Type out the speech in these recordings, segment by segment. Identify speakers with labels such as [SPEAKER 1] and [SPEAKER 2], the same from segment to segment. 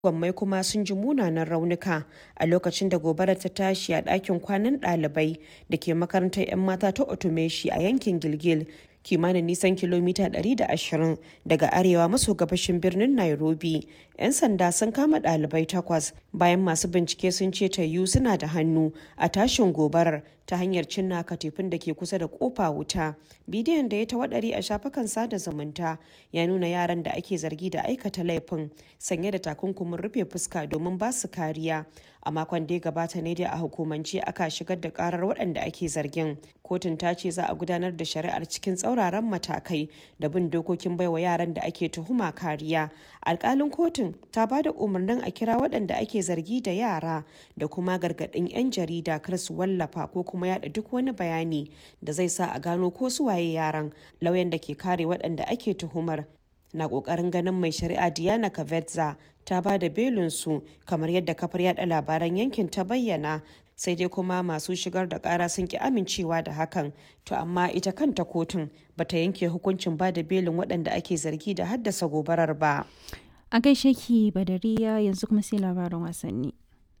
[SPEAKER 1] Gwammai kuma sun ji munanan raunuka a lokacin da gobarar ta tashi a ɗakin kwanan ɗalibai da ke makarantar 'yan mata ta Otomeshi a yankin Gilgil, kimanin nisan kilomita 120 daga arewa maso gabashin birnin Nairobi. 'Yan sanda sun kama ɗalibai takwas bayan masu bincike sun ce Taiyu suna da hannu a tashin gobarar ta hanyar cinna katifin da ke kusa da kofa wuta. Bidiyon da ya tawaɗari a shafukan sada zumunta ya nuna yaran da ake zargi da aikata laifin sanye da takunkumin rufe fuska domin ba su kariya. A makon da ya gabata ne dai a hukumance aka shigar da karar waɗanda ake zargin. Kotun ta ce za a gudanar da shari'ar cikin tsauraran matakai da bin dokokin baiwa yaran da ake tuhuma kariya. Alkalin kotun ta ba da umarnin a kira waɗanda ake zargi da yara da kuma gargaɗin 'yan jarida kar su wallafa ko kuma yada duk wani bayani da zai sa a gano ko su waye yaran lauyan da ke kare waɗanda ake tuhumar na ƙoƙarin ganin mai shari'a diana kavetza ta ba da belinsu kamar yadda kafar yada labaran yankin ta bayyana sai dai kuma masu shigar da kara sun ki amincewa da hakan to amma ita kanta kotun bata yanke hukuncin ba da belin waɗanda ake zargi da haddasa gobarar ba
[SPEAKER 2] a gaishe ki badariya yanzu kuma sai labaran wasanni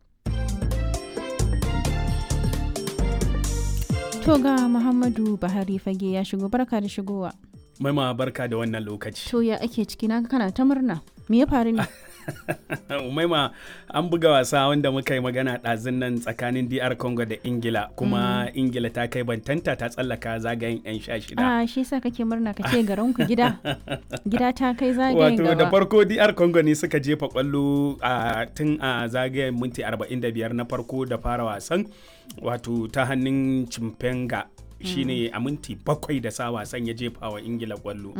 [SPEAKER 2] To ga Muhammadu Buhari fage ya shigo barka da shigowa.
[SPEAKER 3] Maima barka da wannan lokaci.
[SPEAKER 2] To ya ake ciki na kana ta murna. Me ya faru ne?
[SPEAKER 3] Umaima an buga wasa wanda muka yi magana ɗazun nan tsakanin DR Congo da Ingila kuma Ingila ta kai bantanta ta tsallaka zagayen 'yan sha shida.
[SPEAKER 2] Ah shi sa kake murna ka ce garin ku gida. Gida ta kai zagayen
[SPEAKER 3] Wato
[SPEAKER 2] gaba.
[SPEAKER 3] da farko DR Congo ne suka jefa kwallo a tun a zagayen minti 45 na farko da fara wasan wato ta hannun Chimpenga shine a minti bakwai da sa wasan ya jefa wa Ingila kwallo.